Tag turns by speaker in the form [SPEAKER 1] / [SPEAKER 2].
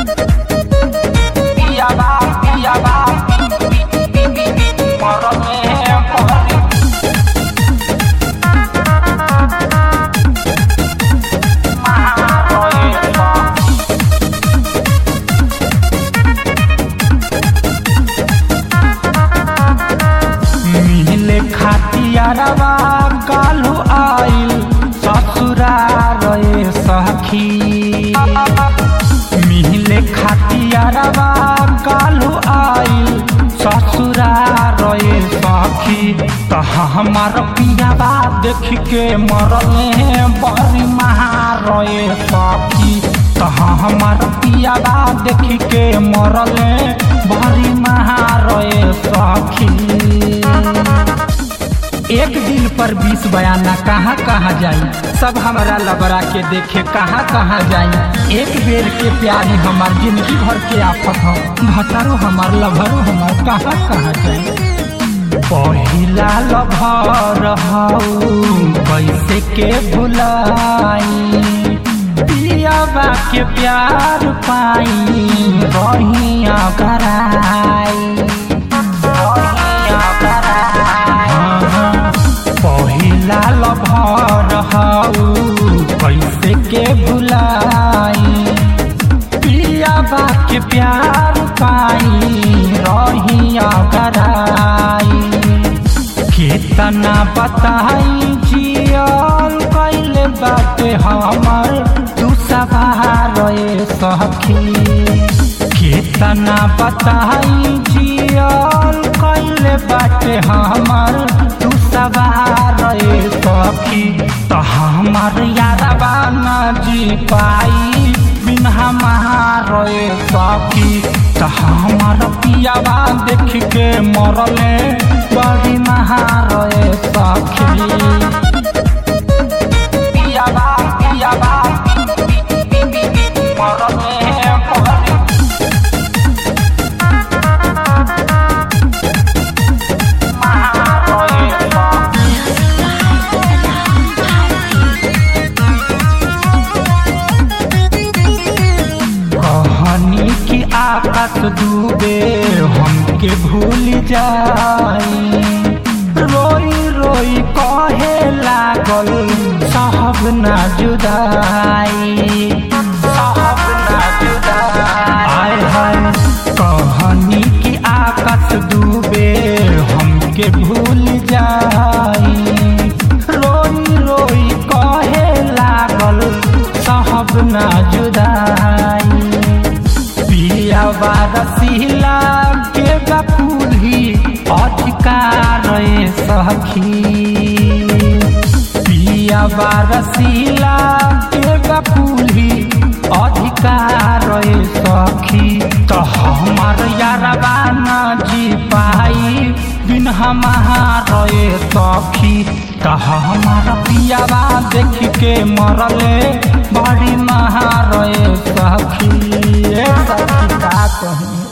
[SPEAKER 1] पियाबा पियाबा मरले परी मिले खातियारवा कालू आइल ससुरार रे सखी मिले खातियारवा कालू आइल ससुरार रे सखी तह हमार पियाबा देख के मरले बड़ी महार रे सखी तह हमार पियाबा देख के मरले बड़ी महार रे सखी
[SPEAKER 2] एक दिल पर बीस बयाना कहाँ कहाँ जाई सब हमारा लबरा के देखे कहाँ कहाँ जाई एक बेर के प्यारी हमार जिंदगी भर के आफत हो भतारो हमार लभरो हमार कहाँ कहाँ जाई
[SPEAKER 1] पहिला लभर हऊ कैसे के भुलाई पियाबा के प्यार पाई रहिया कराई रहिया कराई पहिला लभर हऊ कैसे के भुलाई पियाबा के प्यार पाई रहिया कराई कितना बताई जियल कैले बाटे हमर तू सवार रे सखी कितना बताई जियल कैले बाटे हमर तू सवार रे सखी तो हमर यारबा न जी पाई बिन हमार रे सखी तो हमर पियाबा देख के मरले बड़ी महार रे सखी पियाबा पियाबा मरले बड़ी महार रे सखी कहानी की आकाश डूबे हमके भूल जाई रोई रोई कहे लागल साहब ना जुदाई साहब ना जुदाई आय हाय कहानी की आकाश डूबे हमके भूल जाई रोई रोई कहे लागल साहब ना जुदाई पियाबा रसीला के बकुली अधिकार रे सखी पियाबा रसीला के बकुली अधिकार रे सखी तो हमार यारबा न जी पाई बिन हमार रे सखी तो हमार पियाबा देख के मरले बड़ी महार रे सखी ए सखी का कहीं